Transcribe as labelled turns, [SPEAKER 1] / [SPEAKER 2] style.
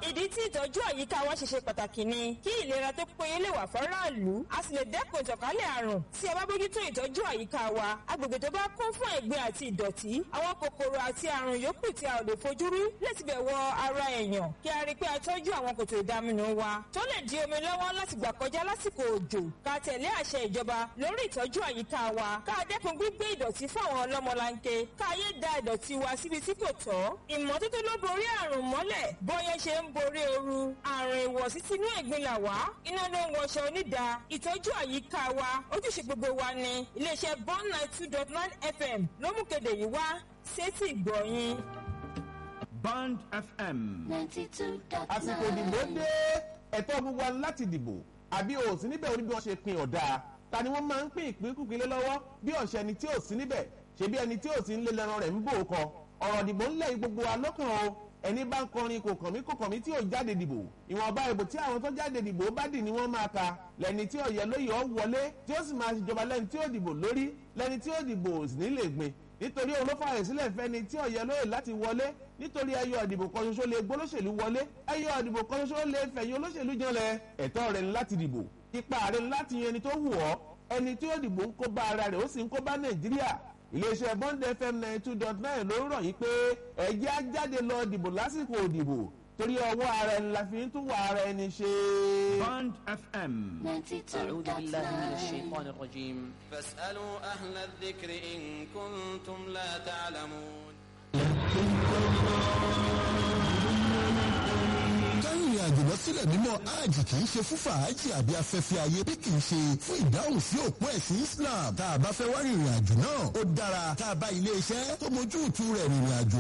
[SPEAKER 1] ìdí tí ìtọ́jú àyíká wa ṣe ṣe pàtàkì ni kí ìlera tó péye lè wà fọ́ráàlú a sì lè dẹ́kun ìtànkálẹ̀ àrùn tí a bá bójútó ìtọ́jú àyíká wa agbègbè tó bá kún fún ẹ̀gbin àti ìdọ̀tí àwọn kòkòrò àti àrùn yòókù tí a ò lè fojú rí lè tibẹ̀ wọ ara èèyàn kí a rí i pé a tọ́jú àwọn kòtò ìdaminù wa tó lè di omi lọ́wọ́ láti gbà kọjá lásìkò òjò ká tẹ̀lé àṣẹ ìjọba lórí ìtọ́jú àyíká wa ká dẹ́kun gbígbé ìdọ̀tí fún àwọn ọlọ́mọlanke ká yé da ìdọ̀tí wa síbi tí kò tọ́ ìmọ́tótó ló borí àrùn mọ́lẹ̀ bóyá ṣe ń borí ooru àrùn ìwọ̀sí sínú ẹ̀gbin là wá iná ló ń wọṣọ onídà ìtọ́jú àyíká wa ojúṣe gbogbo wa ni iléeṣẹ́ bond nine two dot nine fm ló mú kéde yìí wá sétí ìgbọ̀nyìn.
[SPEAKER 2] Band FM.
[SPEAKER 3] àsìkò ìdìbò dé ẹ̀tọ́ gbogbo wa láti dìbò àbí o sí níbẹ̀ orí bí wọ́n ṣe pin ọ̀dà ta ni wọ́n máa ń pín ìpínkùpín lé lọ́wọ́ bí ọ̀ṣẹ́ ẹni tí ò sí níbẹ̀ ṣe bí ẹni tí ò sí ń lé lẹ́ran rẹ̀ ń bò ó kọ ọ̀rọ̀ ìdìbò ńlẹ̀ yìí gbogbo wa lọ́kàn o ẹni bá ń kọrin kò kàn mí kò kàn mí tí ò jáde dìbò ìwọ̀nba ìbò tí àwọn tó jáde dìbò bá dì ní wọ́n máa ka lẹ́ni tí ọ̀yẹ́ lóye ọ̀ wọlé tí ó sì máa ṣèjọba lẹ́ni tí ó dìbò lórí lẹ́ni tí ó dìbò sì ní lè gbin nítorí òun ló fààyè sílẹ̀ fẹ́ni tí ọ̀yẹ́ lóye láti wọlé nítorí ẹyọ ìdìbò kan ṣoṣo lè gbólóṣèlú wọlé ẹyọ ìdìbò kan ṣoṣo lè fẹ̀yìn olóṣèlú janlẹ̀ ẹ̀tọ́ rẹ̀ ni láti dìbò ipa rẹ̀ ni láti yan ẹni tó wù ọ́ ẹni tí ó dìbò ń kó bá ara rẹ̀ ó sì ń kó bá nàìjíríà iléeṣẹ́ bond fm ninety two dot nine ló ń rọ̀ yín pé ẹ̀jẹ̀ á jáde lọ dìbò lásìkò òdìbò torí ọwọ́ ara ẹni la fi ń tún wà ara ẹni ṣe.
[SPEAKER 2] Band FM.
[SPEAKER 4] أعوذ بالله من الشيطان الرجيم
[SPEAKER 5] فاسألوا أهل الذكر إن كنتم لا تعلمون
[SPEAKER 6] kárìnrìn àjò lọ sílẹ̀ mímọ́ hajj kì í ṣe fún fàájì àbí afẹ́fẹ́ ayé bí kì í ṣe fún ìdáhùn sí òpó ẹ̀sìn islam tá a bá fẹ́ wá rìnrìn àjò náà ó dára tá a bá ilé iṣẹ́ tó mójú ìtú rẹ̀ rìnrìn àjò